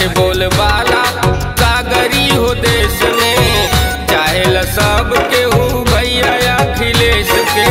बोल बाला कागरी हो देश में चाहे सब केहू भैया अखिलेश के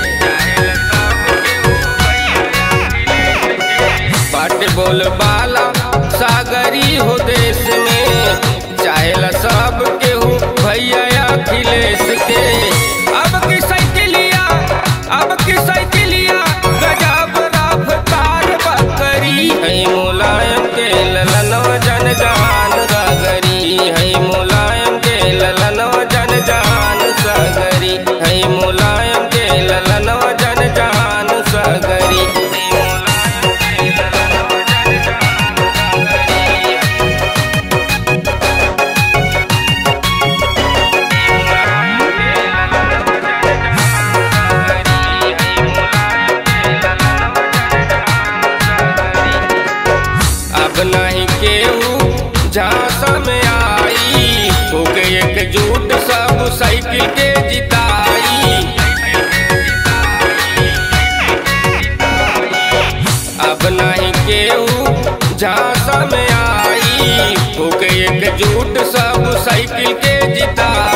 बाट बोल बाला सागरी हो देश में चाहे सब केहू भैया अखिलेश के अब की साइकिलिया अब की साइकिलिया गजब रफ्तार बकरी है मुलायम के ललनवा जन जहान सागरी है मुलायम के ललनवा जन जहान सागरी है मुलायम के ललनवा जन जहान सागरी अब नहीं केहू झांसा में आई होके एकजुट सब साइकिल के जिताई अब नहीं केहू झांसा में आई होके एकजुट सब साइकिल के जिताई